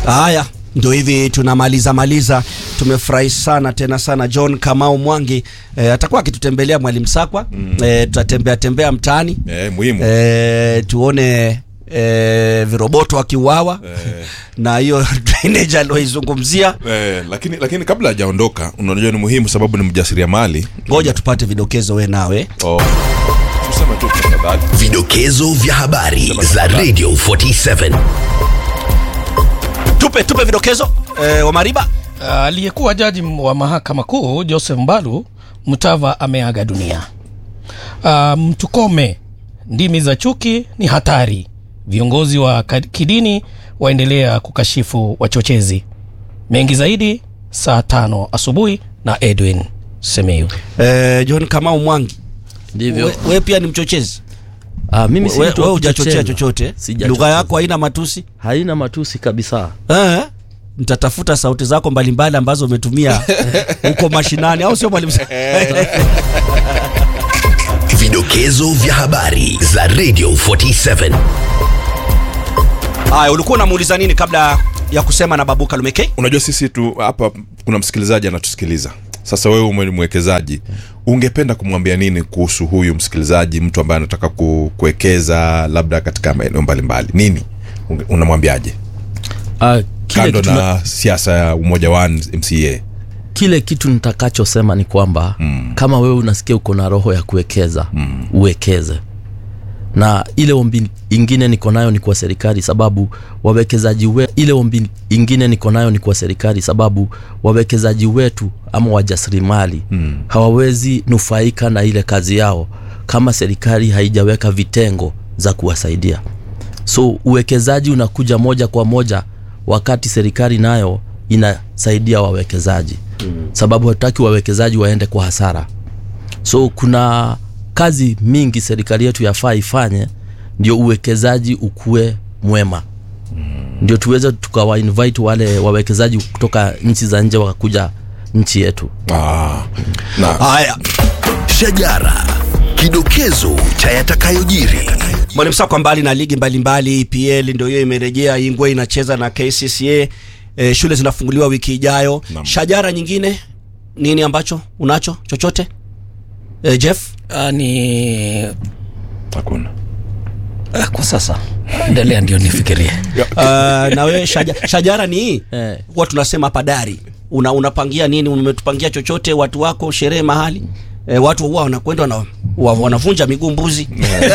Haya, ndio hivi tunamaliza maliza. Tumefurahi sana tena sana. John Kamau Mwangi eh, atakuwa akitutembelea Mwalimu Sakwa mm. eh, tutatembea tembea mtaani Eh, muhimu. eh, tuone eh, viroboto akiuawa Eh. na hiyo drainage alioizungumzia. Eh, lakini lakini kabla hajaondoka unajua ni muhimu sababu ni mjasiriamali. Ngoja tupate vidokezo we nawe. Oh. Tuseme tu tafadhali. Vidokezo vya habari za Radio 47. Tupe tupe vidokezo eh, wa Mariba. Aliyekuwa jaji wa mahakama kuu Joseph Mbalu Mutava ameaga dunia. Uh, Mtukome, ndimi za chuki ni hatari. Viongozi wa ka- kidini waendelea kukashifu wachochezi. Mengi zaidi saa tano asubuhi na Edwin Semeyu. Eh, John Kamau Mwangi, ndivyo we, we pia ni mchochezi ah, mimi si we, mtu wa we hujachochea kuchocheza. chochote, Sijachocheza. lugha yako haina matusi haina matusi kabisa eh? Nitatafuta sauti zako mbalimbali ambazo umetumia huko mashinani, au sio mwalimu? Vidokezo vya habari za Radio 47. Haya, ulikuwa unamuuliza nini kabla ya kusema na Babu Kalumeke? Unajua sisi tu hapa kuna msikilizaji anatusikiliza. Sasa wewe ume- ni mwekezaji, ungependa kumwambia nini kuhusu huyu msikilizaji, mtu ambaye anataka ku, kuwekeza labda katika maeneo mbalimbali? Nini Unge- unamwambiaje ah, kile, kando kitu, na siasa ya umoja wa MCA? kile kitu nitakachosema ni kwamba mm. kama wewe unasikia uko na roho ya kuwekeza mm. uwekeze na ile ombi ingine niko nayo ni kwa serikali sababu wawekezaji we, ile ombi ingine niko nayo ni kwa serikali sababu wawekezaji wetu ama wajasiriamali mm. hawawezi nufaika na ile kazi yao kama serikali haijaweka vitengo za kuwasaidia so uwekezaji unakuja moja kwa moja wakati serikali nayo inasaidia wawekezaji mm. sababu hatutaki wawekezaji waende kwa hasara so kuna kazi mingi serikali yetu yafaa ifanye ndio uwekezaji ukue mwema ndio tuweze tukawa invite wale wawekezaji kutoka nchi za nje wakakuja nchi yetu Ah, na Haya, Shajara. Kidokezo cha yatakayojiri. mwalimu Sakwa, mbali na ligi mbalimbali, EPL ndio hiyo imerejea, Ingwe inacheza na KCCA. E, shule zinafunguliwa wiki ijayo. Naam. Shajara nyingine nini ambacho unacho chochote? E, Jeff Uh, ni hakuna uh, kwa sasa endelea ndio nifikirie. uh, na wewe shaja, shajara ni hii Eh. huwa tunasema hapa dari una, unapangia nini umetupangia chochote watu wako sherehe mahali e, watu huwa wanakwenda wana, wa, wanavunja miguu mbuzi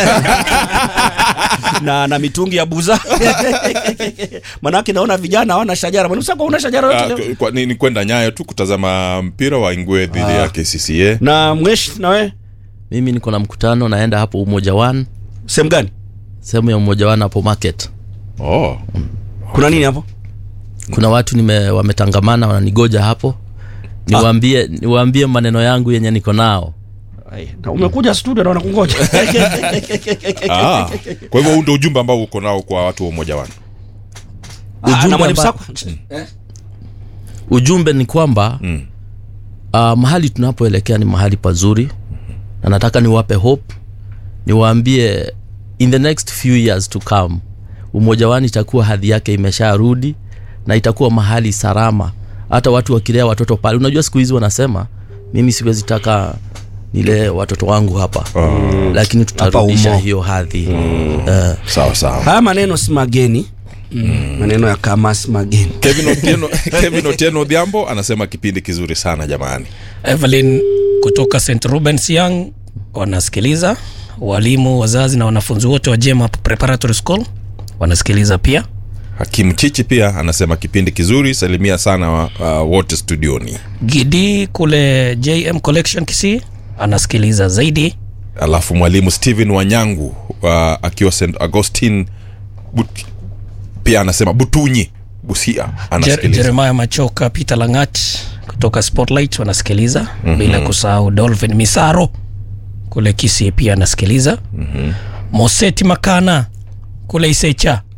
na na mitungi ya buza manake naona vijana hawana shajara mwanamsako una shajara yote Ah, leo? kwa- ni, ni kwenda nyayo tu kutazama mpira wa Ingwe dhidi ya KCCA. na mwesh na wewe mimi niko na mkutano naenda hapo umoja one sehemu gani sehemu ya umoja one hapo market Oh. kuna nini hapo kuna watu nime wametangamana wananigoja hapo niwaambie niwaambie maneno yangu yenye niko nao Ai, na umekuja studio na wanakungoja Ah, kwa hivyo huu ndio ujumbe ambao uko nao kwa watu wa umoja wana. Ah, na Ujumbe mwalimu amba- Sakwa ujumbe ni kwamba Mm. uh, mahali tunapoelekea ni mahali pazuri na nataka niwape hope niwaambie in the next few years to come umoja wani itakuwa hadhi yake imesharudi na itakuwa mahali salama hata watu wakilea watoto pale unajua siku hizi wanasema mimi siwezi taka nilee watoto wangu hapa lakini tutarudisha umo. hiyo hadhi Eh, Sawa sawa. haya maneno si mageni mm. maneno ya kama si mageni Kevin Otieno, Kevin Otieno Odhiambo anasema kipindi kizuri sana jamani. Evelyn kutoka St Rubens Young wanasikiliza, walimu, wazazi na wanafunzi wote wa Jema Preparatory School wanasikiliza pia. Hakim Chichi pia anasema kipindi kizuri, salimia sana uh, wote studioni. Gidi kule JM Collection Kisii anasikiliza zaidi. Alafu mwalimu Steven Wanyangu uh, akiwa St Augustine but, pia anasema Butunyi Busia Jer anasikiliza. Jeremiah Machoka, Peter Langat kutoka Spotlight wanasikiliza mm-hmm. bila kusahau Dolphin Misaro kule Kisii pia anasikiliza mm-hmm. Moseti Makana kule Isecha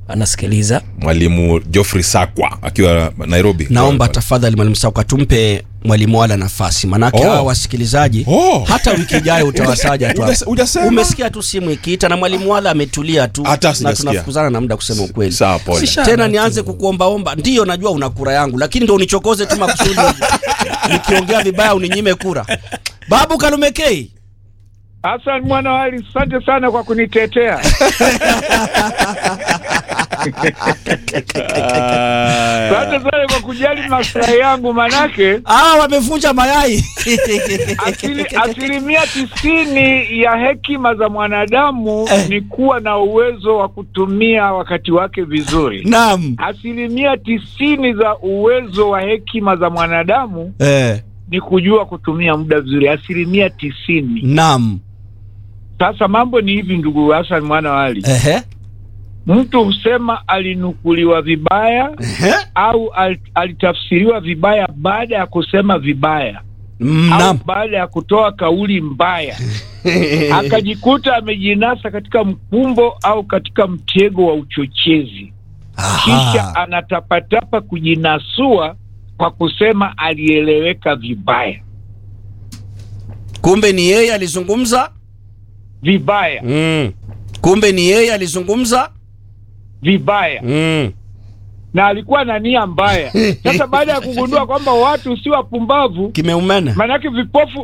anasikiliza mwalimu Geoffrey Sakwa akiwa Nairobi. naomba tafadhali mwalimu Sauka tumpe mwalimu wala nafasi manake Oh. hawa wasikilizaji Oh. hata wiki ijayo utawasaja tu Hujas- hujasema? umesikia tu simu ikiita na mwalimu wala ametulia tu Hata na sijasikia. tunafukuzana na muda kusema ukweli Sawa, pole. Sisha- tena nianze kukuombaomba ndiyo najua una kura yangu lakini ndo unichokoze tu makusudi nikiongea vibaya uninyime kura babu kalumekei Hassan mwana wali, asante sana kwa kunitetea. Asante sana kwa kujali maslahi yangu, manake ah wamevunja mayai asili, asilimia tisini ya hekima za mwanadamu Eh. ni kuwa na uwezo wa kutumia wakati wake vizuri. naam Asilimia tisini za uwezo wa hekima za mwanadamu eh, ni kujua kutumia muda vizuri, asilimia tisini. naam Sasa mambo ni hivi, ndugu Hassan mwana wali, ehe mtu husema alinukuliwa vibaya ehe au al, alitafsiriwa vibaya baada ya kusema vibaya Mm, au naam baada ya kutoa kauli mbaya akajikuta amejinasa katika mkumbo au katika mtego wa uchochezi, kisha Aha. anatapatapa kujinasua kwa kusema alieleweka vibaya kumbe ni yeye alizungumza vibaya mm. kumbe ni yeye alizungumza vibaya mm. na alikuwa na nia mbaya. Sasa baada ya kugundua kwamba watu si wapumbavu, kimeumena maanake vipofu